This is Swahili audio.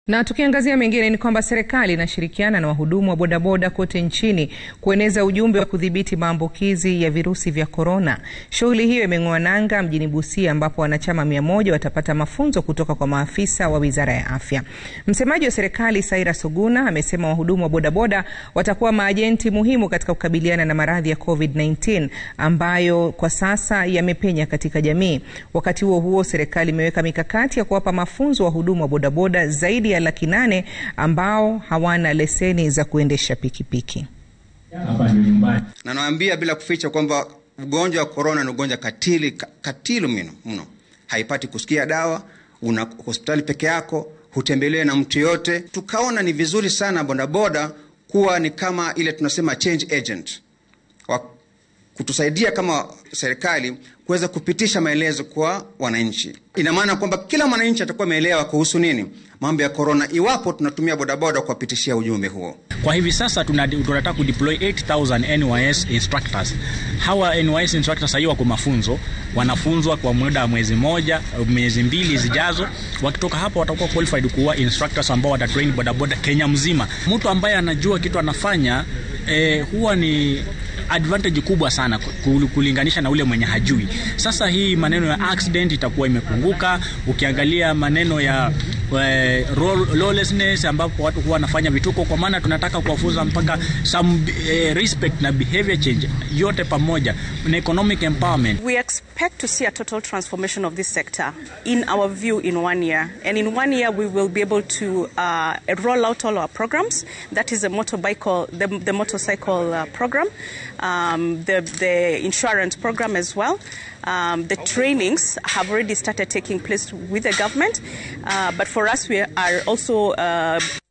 Na tukiangazia mengine ni kwamba serikali inashirikiana na wahudumu wa bodaboda kote nchini kueneza ujumbe wa kudhibiti maambukizi ya virusi vya korona. Shughuli hiyo imeng'oa nanga mjini Busia ambapo wanachama mia moja watapata mafunzo kutoka kwa maafisa wa Wizara ya Afya. Msemaji wa serikali Cyrus Oguna amesema wahudumu wa bodaboda watakuwa maajenti muhimu katika kukabiliana na maradhi ya COVID-19 ambayo kwa sasa yamepenya katika jamii. Wakati huo huo, serikali imeweka mikakati ya kuwapa mafunzo wahudumu wa bodaboda zaidi ya laki nane ambao hawana leseni za kuendesha pikipiki. Na nawaambia bila kuficha kwamba ugonjwa wa korona ni ugonjwa katili katili mno mno, haipati kusikia dawa, una hospitali peke yako, hutembelewe na mtu yote. Tukaona ni vizuri sana bodaboda kuwa ni kama ile tunasema change agent wa kutusaidia kama serikali kuweza kupitisha maelezo kwa wananchi. Ina maana kwamba kila mwananchi atakuwa ameelewa kuhusu nini mambo ya korona, iwapo tunatumia bodaboda kuwapitishia ujumbe huo. Kwa hivi sasa tunataka kudeploy 8000 NYS instructors. Hawa NYS instructors sasa wako mafunzo, wanafunzwa kwa muda wa mwezi moja, miezi mbili zijazo. Wakitoka hapo watakuwa qualified kuwa instructors ambao watatrain bodaboda Kenya mzima. Mtu ambaye anajua kitu anafanya eh, huwa ni advantage kubwa sana kulinganisha na ule mwenye hajui. Sasa hii maneno ya accident itakuwa imepunguka. Ukiangalia maneno ya uh, lawlessness ambapo watu huwa wanafanya vituko, kwa maana tunataka kuwafunza mpaka some uh, respect na behavior change yote pamoja na economic empowerment. We expect to see a total transformation of this sector in our view in one year and in one year we will be able to uh, roll out all our programs that is the motorbike the, the motorcycle uh, program um, the, the insurance program as well. Um, the trainings have already started taking place with the government, uh, but for us, we are also uh